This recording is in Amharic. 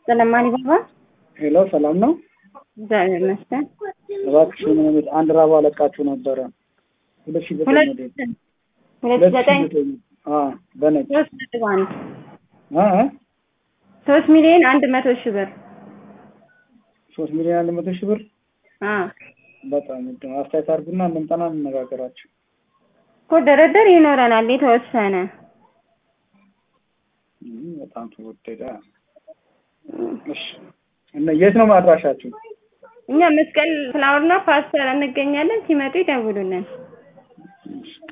ሰላም ባባ ሄሎ፣ ሰላም ነው? እግዚአብሔር ይመስገን። እባክሽ ምን አንድ ራባ ለቃችሁ ነበረ ሁለት ሺህ ዘጠኝ ሁለት ሞዴል ሁለት ዘጠኝ አ በነጭ ሶስት ነጥብ አንድ አ አ ሶስት ሚሊዮን አንድ መቶ ሺህ ብር ሶስት ሚሊዮን አንድ መቶ ሺህ ብር አ በጣም ውድ ነው። አስተያየት አድርጉና እንምጣና እንነጋገራችሁ። እኮ ድርድር ይኖረናል የተወሰነ እም፣ በጣም ተወደደ። እሺ እና የት ነው ማድራሻችሁ? እኛ መስቀል ፍላወርና ፓስተር እንገኛለን። ሲመጡ ይደውሉልን።